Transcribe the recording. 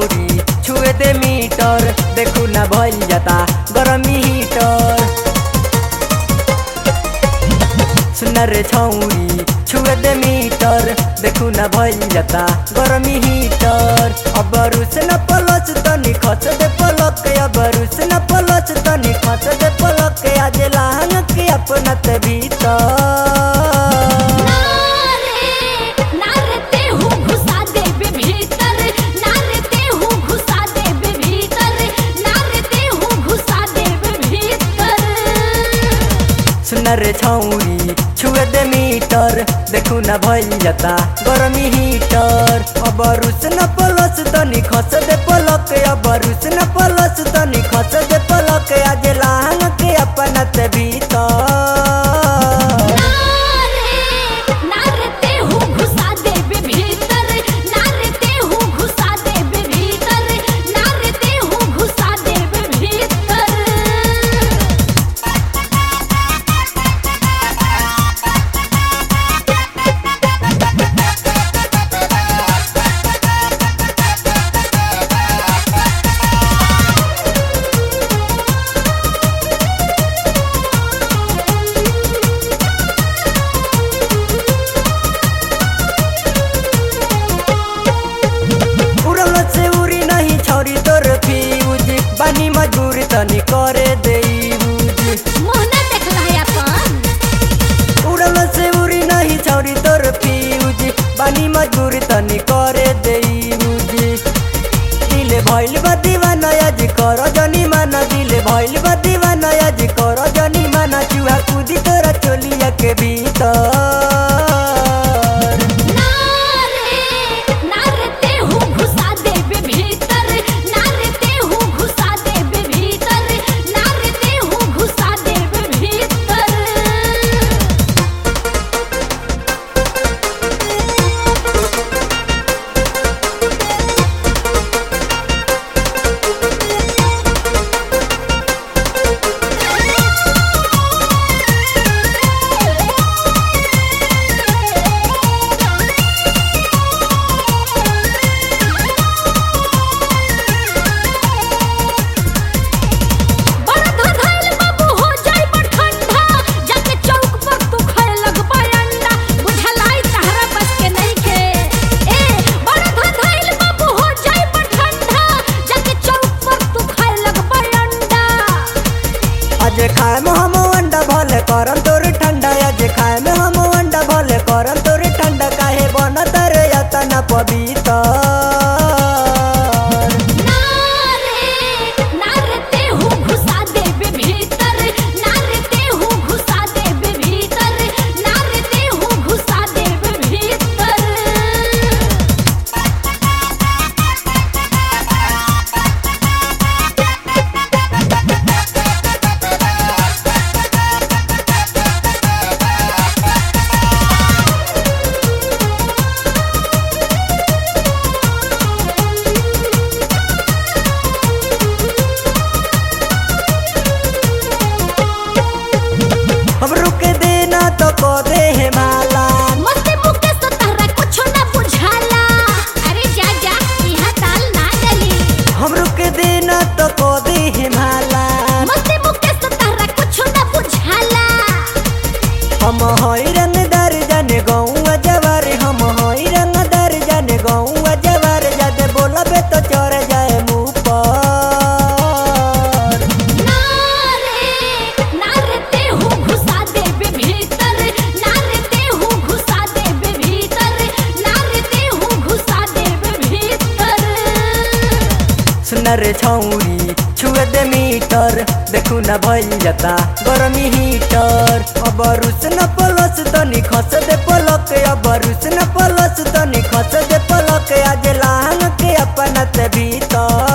छौरी छुए दे मीटर देखू ना भइल जाता गरमी हीटर सुन रे छौरी छुए दे मीटर देखू ना भइल जाता गरमी हीटर अब रुस न पलच तनी खच दे पलक अब रुस न पलच तनी खच दे पलक आज लाहन के अपना ते भीतर नारते हूँ घुसा देबे भीतर नारते हूँ घुसा देबे भीतर नारते हूँ घुसा देबे भीतर सुन रे छौरी छुए दे मीटर देखू ना भइल जाता गरमी हीटर अब रुस न पलस तनी खस दे पलक अब रुस न पलस तनी खस दे पलक आज लाहन के अपना ते भीतर नारते हूँ घुसा देबे भीतर नारते हूँ घुसा देबे भीतर नारते हूँ घुसा देबे भीतर उड़ल से उड़ी नहीं छौरी तोर फ्यूज बानी मजबूर तनी करे दे यूज मोहना देखला है अपन उड़ल से उड़ी नहीं छौरी तोर फ्यूज बानी मजबूर तनी करे दे यूज दिल भइल बा दीवाना आज कर जनी माना दिल भइल बा दीवाना आज कर जनी माना चूहा कूदी तोरा चोलिया के भीतर नारे नारते हूँ घुसा देबे भीतर नारते हूँ घुसा देबे भीतर नारते हूँ घुसा देबे भीतर बड़ा धधैल बाबू हो जाई बड़ ठंडा जाके चौक पर तू खाए लगबा अंडा बुझलाई तहरा बस के नहीं के ए बड़ा धधैल बाबू हो जाई बड़ ठंडा जाके चौक पर तू खाए लगबा अंडा आज खाए में हम अंडा भले करम तोर ठंडा आज खाए में हम अंडा भले करम तोर ठंडा काहे बनत रे यतना पवित्र नारे नारते हूँ घुसा देबे भीतर नारते हूँ घुसा देबे भीतर नारते हूँ घुसा देबे भीतर हम रुक देना तो को दे है माला मस्ती मुके तो तहरा कुछो ना बुझाला अरे जा जा यहाँ ताल ना डली हम रुक देना तो को दे है माला मस्ती मुके तो तहरा कुछो ना बुझाला हम हई रंगदार जाने गौआ जवार हम हई रंगदार जाने गौआ जवार जादे बोलबे तो चढ़ जाए मुँह पर नारे नारते हूँ घुसा देबे भीतर नारते हूँ घुसा देबे भीतर नारते हूँ घुसा देबे भीतर सुन रे छौरी छुए दे मीटर देखू ना भइल जाता गरमी हीटर अब रुस न पलस तनी खस दे पलक अब रुस न पलस तनी खस दे पलक आज लाहन के अपना ते भीतर